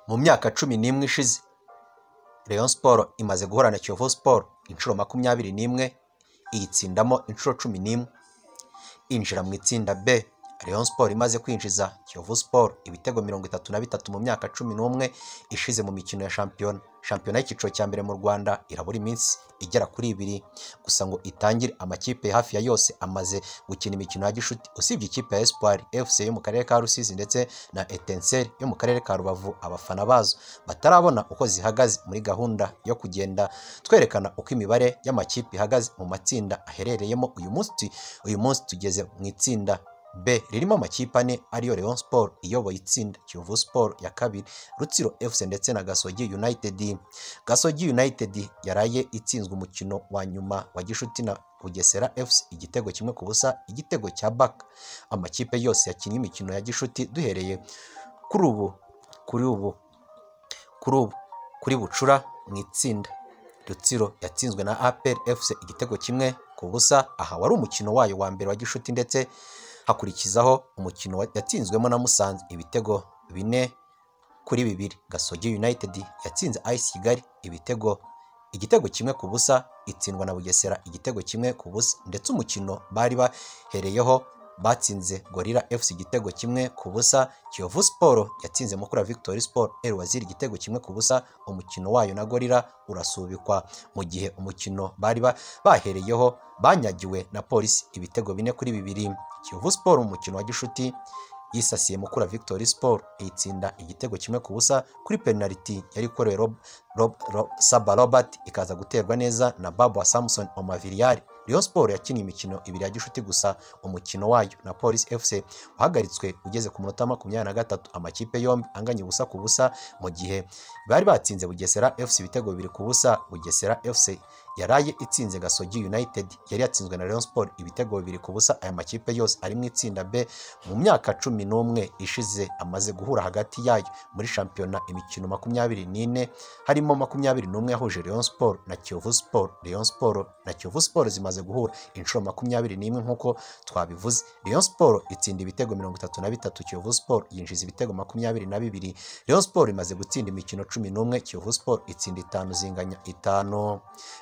mu myaka cumi n'imwe ishize Rayon siporo imaze guhorana Kiyovu siporo inshuro makumyabiri n'imwe iyitsindamo inshuro cumi n'imwe injira mu itsinda B Rayon siporo imaze kwinjiza Kiyovu siporo ibitego mirongo itatu na bitatu mu myaka cumi n'umwe ishize mu mikino ya shampiyona shampiyona y'icyiciro cya mbere mu Rwanda irabura iminsi igera kuri ibiri gusa ngo itangire amakipe hafi ya yose amaze gukina imikino ya gishuti usibye ikipe ya Espoir FC yo mu karere ka Rusizi ndetse na Etincelles yo mu karere ka Rubavu abafana bazo batarabona uko zihagaze muri gahunda yo kugenda twerekana uko imibare y'amakipe ihagaze mu matsinda aherereyemo uyu munsi uyu munsi tugeze mu itsinda B ririmo amakipe ane ariyo Rayon Sport iyoboye itsinda Kiyovu Sport ya kabiri Rutsiro FC ndetse na Gasogi United Gasogi United yaraye itsinzwe umukino wa nyuma wa Gishuti na Bugesera FC igitego kimwe ku busa igitego cya Baka amakipe yose yakinnye imikino ya Gishuti duhereye kuri ubu kuri ubu kuri ubu kuri Bucura mu itsinda Rutsiro yatsinzwe na APR FC igitego kimwe ku busa aha wari umukino wayo wa mbere wa Gishuti ndetse hakurikizaho umukino yatsinzwemo na Musanze ibitego bine kuri bibiri Gasogi United yatsinze AS Kigali ibitego igitego kimwe ku busa itsindwa na Bugesera igitego kimwe ku busa ndetse umukino bari bahereyeho batsinze Gorilla FC igitego kimwe ku busa Kiyovu Sport yatsinze Mukura Victory Sport El Waziri igitego kimwe ku busa umukino wayo na Gorilla urasubikwa mu gihe umukino bari bahereyeho banyagiwe na Polisi ibitego bine kuri bibiri Kiyovu Sport umukino wa gishuti yisasiye Mukura Victory Sport itsinda igitego kimwe ku busa kuri penaliti yari ikorewe Rob, Rob, Rob, Saba Robert ikaza guterwa neza na Babu wa Samson Omaviliyari Rayon Sport yakinnye imikino ibiri ya gishuti gusa umukino wayo na Police FC wahagaritswe ugeze ku munota makumyabiri na gatatu amakipe yombi anganya ubusa ku busa mu gihe bari batsinze Bugesera FC ibitego bibiri ku busa Bugesera FC yaraye itsinze Gasogi United yari yatsinzwe na Rayon Sport ibitego bibiri ku busa aya makipe yose ari mu itsinda B mu myaka cumi n'umwe ishize amaze guhura hagati yayo muri shampiyona imikino makumyabiri n'ine harimo makumyabiri n'umwe yahuje Rayon Sport na Kiyovu Sport Rayon Sport na Kiyovu Sport zimaze guhura inshuro makumyabiri n'imwe nk'uko twabivuze Rayon Sport itsinda ibitego mirongo itatu na bitatu Kiyovu Sport yinjiza ibitego makumyabiri na bibiri Rayon Sport imaze gutsinda imikino cumi n'umwe Kiyovu Sport itsinda itanu zinganya itanu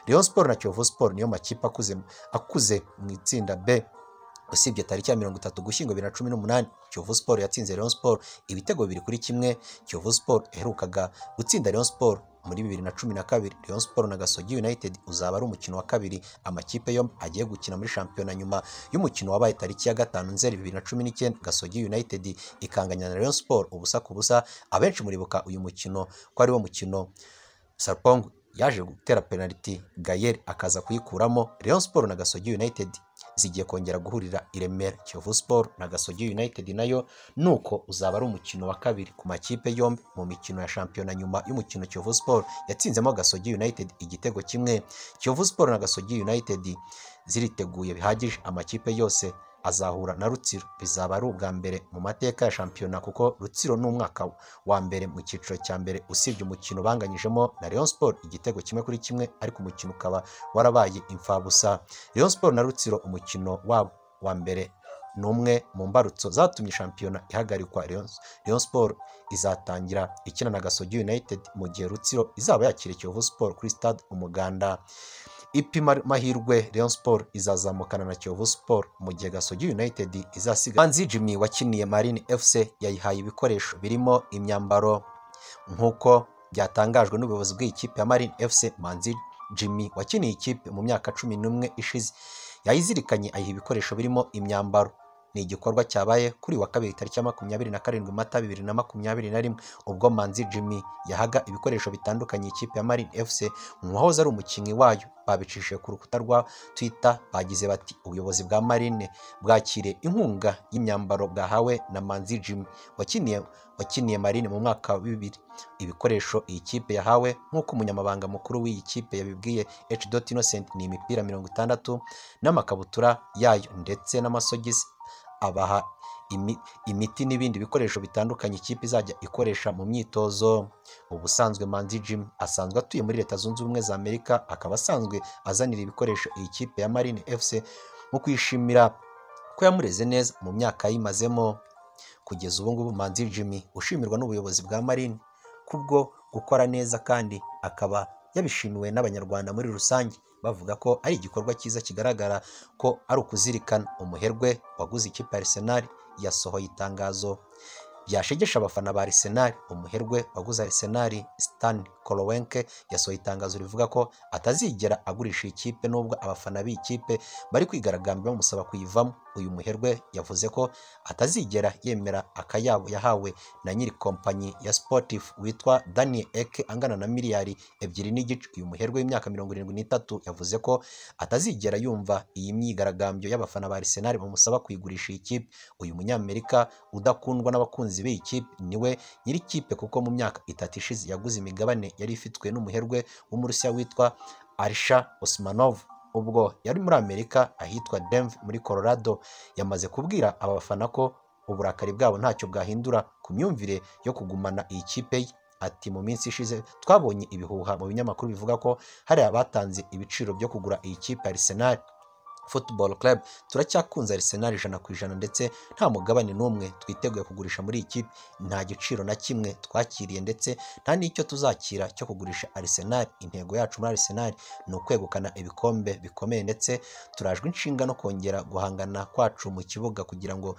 Rayon Sport na Kiyovu Sport niyo makipe akuze akuze mu itsinda B usibye tariki ya mirongo itatu gushyingo bibiri na cumi n'umunani Kiyovu Sport yatsinze Rayon Sport ibitego bibiri kuri kimwe Kiyovu Sport iherukaga gutsinda Rayon Sport muri bibiri na cumi na kabiri Rayon Sport na Gasogi United uzaba ari umukino wa kabiri amakipe yombi agiye gukina muri shampiyona nyuma y'umukino wabaye tariki ya gatanu nzeri bibiri na cumi n'icyenda Gasogi United ikanganya na Rayon Sport ubusa ku busa abenshi muribuka uyu mukino ko ari wo mukino Sarpongo yaje gutera penaliti Gayer akaza kuyikuramo Rayon Sport na Gasogi United zigiye kongera guhurira i Remera Kiyovu Sport na Gasogi United nayo nuko uzaba ari umukino wa kabiri ku makipe yombi mu mikino ya shampiyona nyuma y'umukino Kiyovu Sport yatsinzemo Gasogi United igitego kimwe Kiyovu Sport na Gasogi United ziriteguye bihagije amakipe yose azahura na Rutsiro bizaba ari ubwa mbere mu mateka ya shampiyona kuko Rutsiro ni umwaka wa mbere mu cyiciro cya mbere usibye umukino banganyijemo na Rayon Sport igitego kimwe kuri kimwe ariko umukino ukaba warabaye imfabusa Rayon Sport na Rutsiro umukino wabo wa mbere ni umwe mu mbarutso zatumye shampiyona ihagarikwa Rayon Sport izatangira ikina na Gasogi United mu gihe Rutsiro izaba yakira Kiyovu Sport kuri stade Umuganda ipima mahirwe Rayon Sport izazamukana na Kiyovu Sport mu gihe Gasogi United izasiga Manzi Jimmy wakiniye Marine FC yayihaye ibikoresho birimo imyambaro nk'uko byatangajwe n'ubuyobozi bw'ikipe ya Marine FC Manzi Jimmy wakiniye ikipe mu myaka cumi n'umwe ishize yayizirikanye ayiha ibikoresho birimo imyambaro ni igikorwa cyabaye kuri wa kabiri tariki ya makumyabiri na karindwi mata bibiri na makumyabiri na rimwe ubwo manzi jimmy yahaga ibikoresho bitandukanye ikipe ya marine fc umuwahoze ari umukinnyi wayo babicishije ku rukuta rwa twitter bagize bati ubuyobozi bwa marine bwakire inkunga y'imyambaro bwahawe na manzi jimmy wakiniye wakiniye marine mu mwaka wa bibiri ibikoresho iyi kipe yahawe nk'uko umunyamabanga mukuru w'iyi kipe yabibwiye h dot innocent ni imipira mirongo itandatu n'amakabutura yayo ndetse n'amasogisi abaha imiti n'ibindi bikoresho bitandukanye ikipe izajya ikoresha mu myitozo ubusanzwe manzi jim asanzwe atuye muri leta zunze ubumwe za amerika akaba asanzwe azanira ibikoresho iyi kipe ya marine fc mu kwishimira ko yamureze neza mu myaka yimazemo kugeza ubu ngubu manzi jimmy ushimirwa n'ubuyobozi bwa marine kubwo gukora neza kandi akaba yabishimiwe n'abanyarwanda muri rusange bavuga ko ari igikorwa cyiza kigaragara ko ari ukuzirikana umuherwe waguze ikipe ya Arsenal yasohoye itangazo ryashegesha abafana ba Arsenal umuherwe waguze Arsenal Stan Kroenke yasohoye itangazo rivuga ko atazigera agurisha iyi kipe nubwo abafana b'iyi kipe bari kwigaragambya bamusaba kuyivamo uyu muherwe yavuze ko atazigera yemera akayabo yahawe na nyiri kompanyi ya Sportif witwa Daniel Eke angana na miliyari ebyiri n'igice uyu muherwe w'imyaka mirongo irindwi n'itatu yavuze ko atazigera yumva iyi myigaragambyo y'abafana ba Arsenal bamusaba kuyigurisha iyi kipe uyu munyamerika udakundwa n'abakunzi b'iyi kipe niwe nyiri kipe kuko mu myaka itatu ishize yaguze imigabane yari ifitwe n'umuherwe w'umurusiya witwa Arisha Osmanov ubwo yari muri Amerika ahitwa Denver muri Colorado yamaze kubwira aba bafana ko uburakari bwabo ntacyo bwahindura ku myumvire yo kugumana iyi kipe ye ati mu minsi ishize twabonye ibihuha mu binyamakuru bivuga ko hari abatanze ibiciro byo kugura iyi kipe ya Arsenal Football Club turacyakunze Arsenal ijana ku ijana ndetse nta mugabane n'umwe twiteguye kugurisha muri iyi kipe nta giciro na kimwe twakiriye ndetse nta n'icyo tuzakira cyo kugurisha Arsenal intego yacu muri Arsenal ni ukwegukana ibikombe bikomeye ndetse turajwe inshinga no kongera guhangana kwacu mu kibuga kugira ngo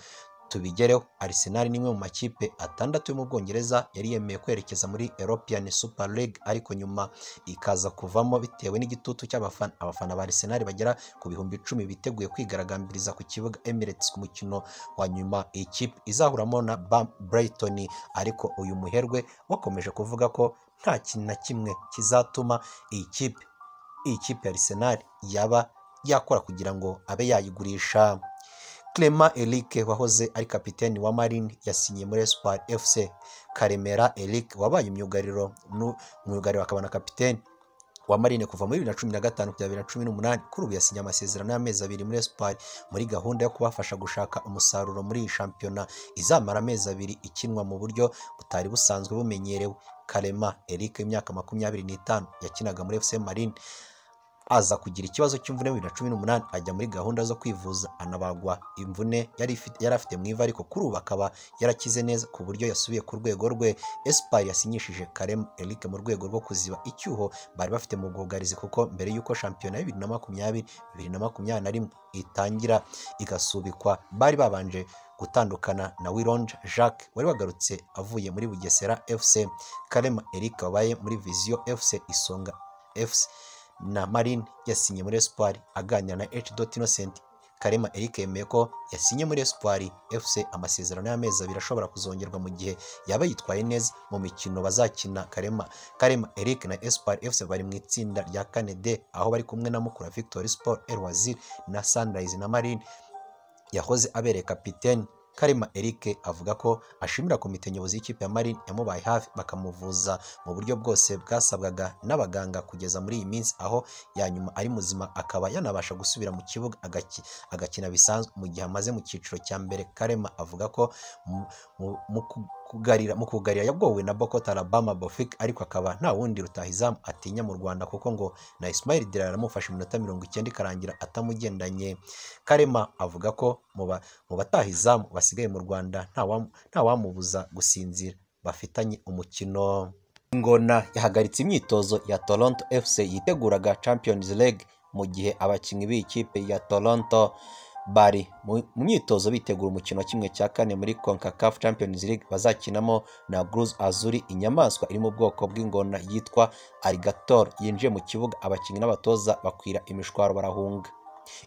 tubigereho Arsenal ni imwe mu makipe atandatu yo mu Bwongereza yari yemeye kwerekeza muri European Super League ariko nyuma ikaza kuvamo bitewe n'igitutu cy'abafana abafana ba Arsenal bagera ku bihumbi icumi biteguye kwigaragambiriza ku kibuga Emirates ku mukino wa nyuma ikipe izahuramo na Bam- Brighton ariko uyu muherwe wakomeje kuvuga ko nta kintu na kimwe kizatuma iyi kipe iyi kipe ya Arsenal yaba yakora kugira ngo abe yayigurisha Clement Eric wahoze ari kapiteni wa Marine yasinye muri Espoir FC Karemera Eric wabaye myugariro nu- myugariro akaba na kapiteni wa Marine kuva muri 2015 kugera 2018 kuri ubu yasinye amasezerano y'amezi abiri muri Espoir muri gahunda yo kubafasha gushaka umusaruro muri iyi shampiyona izamara amezi abiri ikinwa mu buryo butari busanzwe bumenyerewe Karema Eric w'imyaka makumyabiri n'itanu yakinaga muri FC Marine aza kugira ikibazo cy'imvune bibiri na cumi n'umunani ajya muri gahunda zo kwivuza anabagwa imvune yari ifite- yari afite mu ivi ariko kuri ubu akaba yarakize neza ku buryo yasubiye ku rwego rwe esipari yasinyishije karem eric mu rwego rwo kuziba icyuho bari bafite mu bwugarizi kuko mbere y'uko shampiyona bibiri na makumyabiri bibiri na makumyabiri na rimwe itangira igasubikwa bari babanje gutandukana na wironje jacques wari wagarutse avuye muri bugesera fc karema eric wabaye muri viziyo fc isonga fc na Marine yasinye muri Espoir aganira na H. Innocent Karema Eric yemeye ko yasinye muri Espoir FC amasezerano y'amezi abiri ashobora kuzongerwa mu gihe yaba yitwaye neza mu mikino bazakina Karema Karema Eric na Espoir FC bari mu itsinda rya kane D aho bari kumwe na Mukura Victory Sport El Wazir na Sunrise na Marine yahoze abereye kapiteni Karema Eric avuga ko ashimira komite nyobozi y'ikipe ya Marine yamubaye hafi bakamuvuza mu buryo bwose bwasabwaga n'abaganga kugeza muri iyi minsi aho ya nyuma ari muzima akaba yanabasha gusubira mu kibuga agaki- agakina bisanzwe mu gihe amaze mu cyiciro cya mbere Karema avuga ko mu- mu- mu ku- kugarira mu kugarira yagowe na Boko Tarabama Bofik ariko akaba nta wundi rutahizamu atinya mu Rwanda kuko ngo na Ismail Diarra yaramufashe iminota mirongo icyenda ikarangira atamugendanye Karema avuga ko mu ba- mu bataha izamu basigaye mu Rwanda nta wamu- nta wamubuza gusinzira bafitanye umukino Ngona yahagaritse imyitozo ya Toronto FC yiteguraga Champions League mu gihe abakinnyi b'iyi kipe ya Toronto bari mu mu myitozo bitegura umukino wa kimwe cya kane muri CONCACAF Champions League bazakinamo na Cruz Azuri inyamaswa iri mu bwoko bw'ingona yitwa alligator yinjiye mu kibuga abakinnyi n'abatoza bakwira imishwaro barahunga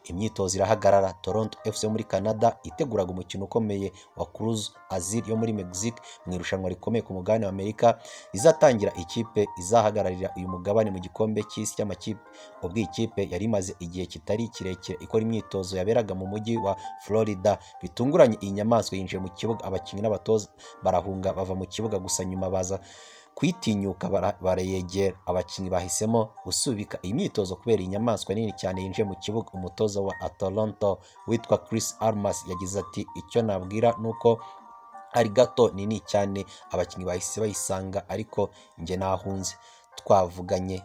imyitozo irahagarara toronto fc yo muri canada iteguraga umukino ukomeye wa cruz azir yo muri mexique mu irushanwa rikomeye ku mugabane wa amerika izatangira ikipe izahagararira uyu mugabane mu gikombe cy'isi cy'amakipe ubwo iyi kipe yari imaze igihe kitari kirekire ikora imyitozo yaberaga mu mujyi wa florida bitunguranye iyi nyamaswa yinjiye mu kibuga abakinnyi n'abatoza barahunga bava mu kibuga gusa nyuma baza kuyitinyuka bara- barayegera abakinnyi bahisemo gusubika iyi myitozo kubera iyi nyamaswa nini cyane yinjiye mu kibuga umutoza wa Toronto witwa Chris Armas yagize ati icyo nabwira ni uko ari gato nini cyane abakinnyi bahise bayisanga ariko njye nahunze twavuganye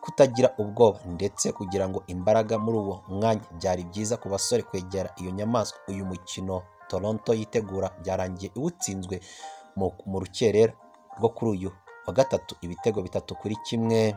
kutagira ubwoba ndetse kugira ngo imbaraga muri uwo mwanya byari byiza ku basore kwegera iyo nyamaswa uyu mukino Toronto yitegura byarangiye iwutsinzwe mu mu rukerera rwo kuri uyu wa gatatu ibitego bitatu kuri kimwe